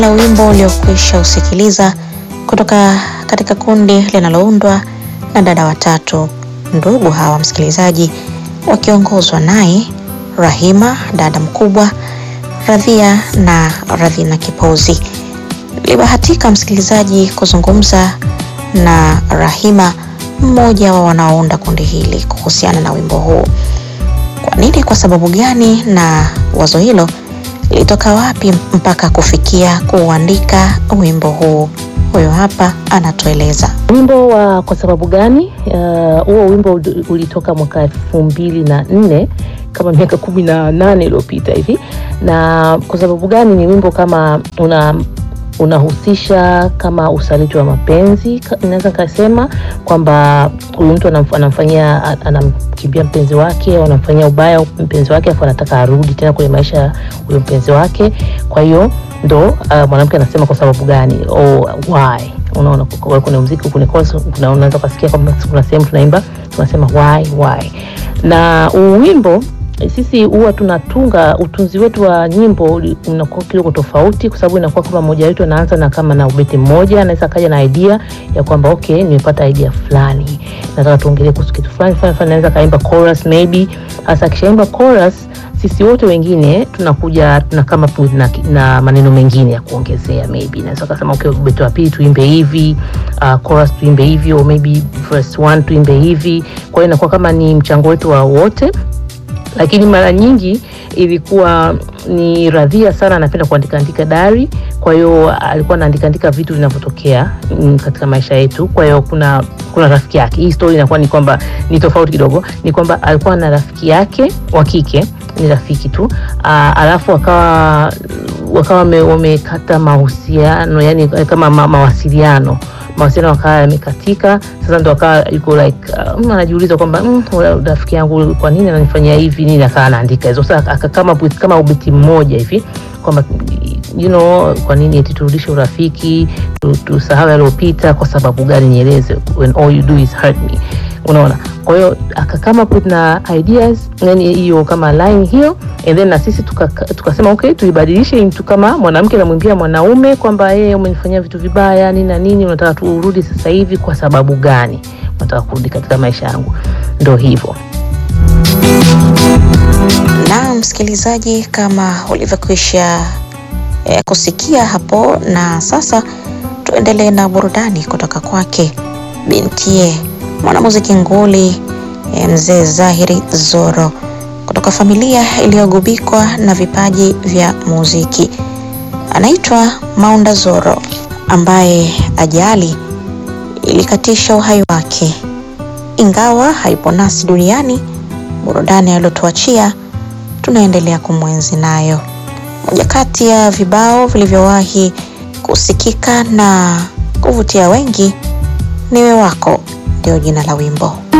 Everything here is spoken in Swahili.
la wimbo uliokwisha usikiliza kutoka katika kundi linaloundwa na dada watatu ndugu hawa msikilizaji, wakiongozwa naye Rahima dada mkubwa, Radhia na Radhina Kipozi. Nilibahatika msikilizaji kuzungumza na Rahima, mmoja wa wanaounda kundi hili, kuhusiana na wimbo huu. Kwa nini, kwa sababu gani, na wazo hilo lilitoka wapi mpaka kufikia kuuandika wimbo huu? Huyo hapa anatueleza. Wimbo wa kwa sababu gani? Huo uh, wimbo ulitoka mwaka elfu mbili na nne kama miaka kumi na nane iliyopita hivi. Na kwa sababu gani ni wimbo kama una unahusisha kama usaliti wa mapenzi, naweza nikasema kwamba huyu mtu anamfanyia anamkimbia mpenzi wake au anamfanyia ubaya mpenzi wake, afu anataka arudi tena kwenye maisha ya huyo mpenzi wake. Kwa hiyo ndo uh, mwanamke anasema kwa sababu gani, oh, why Unaona, kuna muziki, kuna unaweza ukasikia kwamba kuna sehemu tunaimba tunasema why why. Na wimbo sisi huwa tunatunga, utunzi wetu wa nyimbo unakuwa kidogo tofauti, kwa sababu inakuwa kama mmoja wetu anaanza na kama na ubeti mmoja, anaweza kaja na idea ya kwamba okay, nimepata idea fulani, nataka tuongelee kuhusu kitu fulani fulani, anaweza kaimba chorus maybe. Hasa akishaimba chorus sisi wote wengine tunakuja tuna kama na, na maneno mengine ya kuongezea maybe, naweza kusema okay, ubeti wa pili tuimbe hivi, uh, chorus tuimbe hivi, au maybe verse 1 tuimbe hivi. Kwa hiyo inakuwa kama ni mchango wetu wa wote, lakini mara nyingi ilikuwa ni Radhia sana anapenda kuandika andika dari. Kwa hiyo alikuwa anaandika andika vitu vinavyotokea katika maisha yetu. Kwa hiyo kuna kuna rafiki yake, hii story inakuwa ni kwamba ni tofauti kidogo, ni kwamba alikuwa na rafiki yake wa kike, ni rafiki tu aa, alafu wakawa wakawa wamekata mahusiano, yani kama ma, mawasiliano mawasiliano wakawa yamekatika. Sasa ndo akawa yuko like uh, anajiuliza kwamba mm, rafiki yangu kwa nini ananifanyia hivi nini, akawa anaandika hizo. Sasa kama kama ubeti mmoja hivi kwamba you know, kwa nini eti turudishe urafiki, tusahau yaliyopita, kwa sababu gani? Nieleze, when all you do is hurt me. Unaona, kwa hiyo akakama put na ideas yani hiyo kama line hiyo, and then na sisi tukasema tuka okay, tuibadilishe into kama mwanamke anamwimbia mwanaume kwamba yeye umenifanyia vitu vibaya nini na nini, unataka turudi sasa hivi, kwa sababu gani unataka kurudi katika maisha yangu? Ndo hivyo. Na msikilizaji, kama ulivyokwisha eh, kusikia hapo, na sasa tuendelee na burudani kutoka kwake bintie mwanamuziki nguli eh, mzee Zahiri Zoro kutoka familia iliyogubikwa na vipaji vya muziki. Anaitwa Maunda Zoro ambaye ajali ilikatisha uhai wake, ingawa haipo nasi duniani. Burudani aliyotuachia tunaendelea kumwenzi nayo. Moja kati ya vibao vilivyowahi kusikika na kuvutia wengi, niwe wako ndio jina la wimbo.